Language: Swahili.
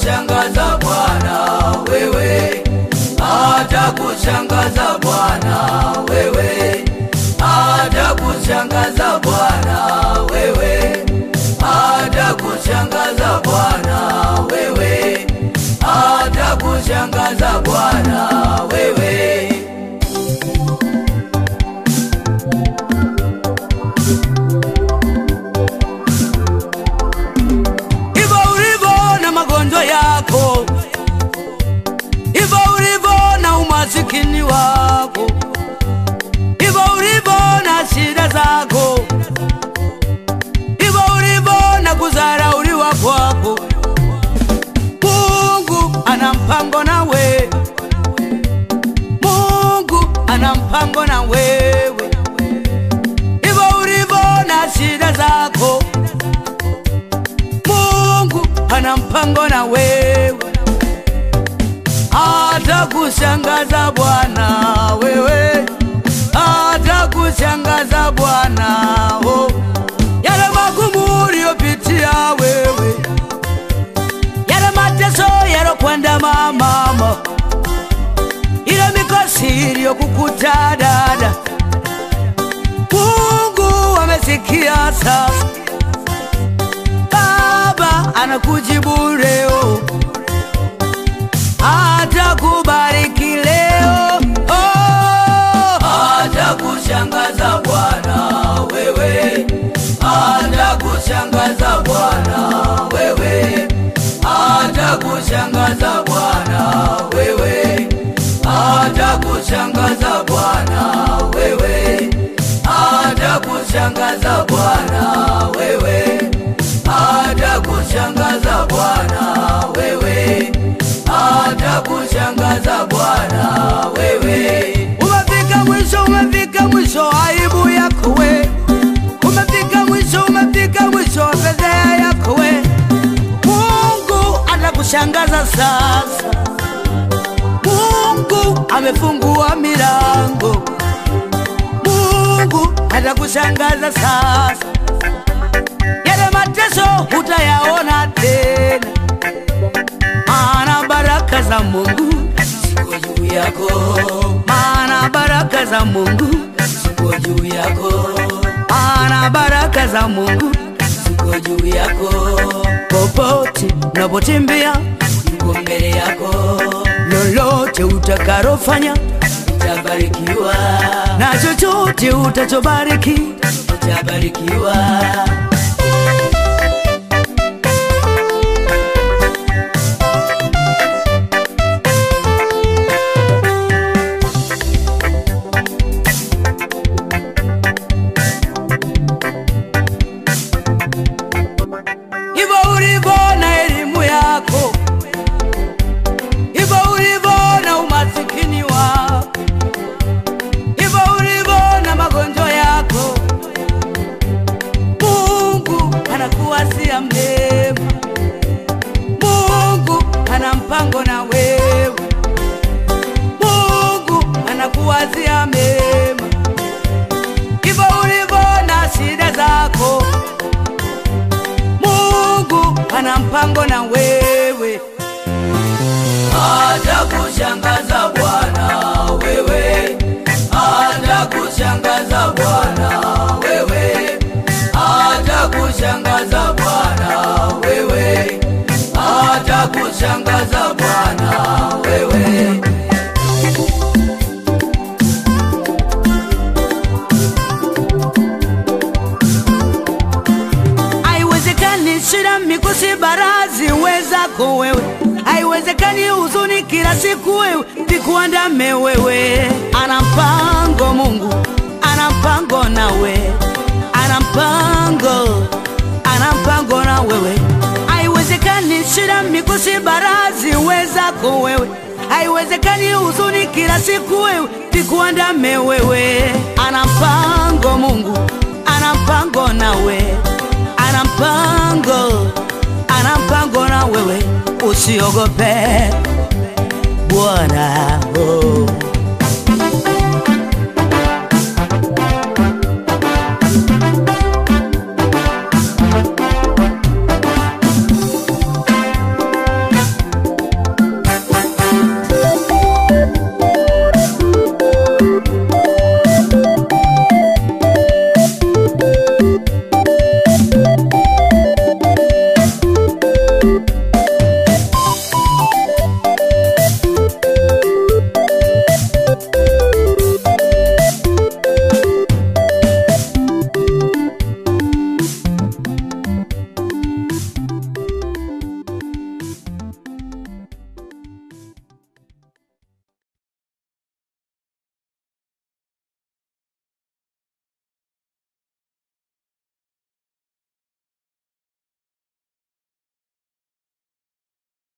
atakushangaza Bwana wewe, atakushangaza Bwana wewe, atakushangaza Bwana wewe, atakushangaza Bwana wewe, atakushangaza Bwana wewe. hivyo ulivyo na magonjwa yako, hivyo ulivyo na umasikini wako, hivyo ulivyo na shida zako, hivyo ulivyo na kudharauliwa kwako, Mungu ana mpango na wewe, Mungu ana mpango na wewe, hivyo ulivyo na shida zako Mungu ana mpango na wewe, atakushangaza Bwana wewe, atakushangaza Bwana oh. Yale magumu uliyopitia wewe, yale mateso yalokwenda mama, ile mikosi iliyokukuta dada, Mungu amesikia sasa Baba anakujibu leo, atakubariki leo, oh, atakushangaza Bwana wewe, atakushangaza Bwana wewe, atakushangaza Bwana wewe, atakushangaza Bwana wewe, atakushangaza Bwana wewe atakushangaza Bwana wewe, atakushangaza Bwana wewe. Umefika mwisho, umefika mwisho aibu yako we, umefika mwisho, umefika mwisho fedheha yako we. Mungu atakushangaza sasa, Mungu amefungua milango, Mungu atakushangaza sasa yale mateso hutayaona tena, maana baraka za Mungu ziko juu yako, maana baraka za Mungu ziko juu yako, maana baraka za Mungu ziko juu yako. Popote unapotembea yuko mbele yako, lolote utakalofanya utabarikiwa, na chochote utachobariki utabarikiwa. hivyo ulivyo na elimu yako, hivyo ulivyo na umasikini wako, hivyo ulivyo na magonjwa yako, Mungu anakuwasia mema, Mungu ana mpango na wewe, Mungu anakuwazia mema, hivyo ulivyo na shida zako Mungu ana mpango na wewe, atakushangaza Bwana wewe, atakushangaza Bwana wewe, atakushangaza Bwana wewe, atakushangaza Bwana wewe. Haiwezekani shida, mikosi, barazi wezako wewe, haiwezekani huzuni kila siku wewe vikuandame wewe. Ana mpango Mungu, ana mpango nawe, ana mpango, ana mpango na wewe. Haiwezekani shida, mikosi, barazi wezako wewe, haiwezekani huzuni kila siku wewe vikuandame wewe. Ana mpango Mungu, ana mpango nawe ana mpango, ana mpango na wewe, usiogope. Bwana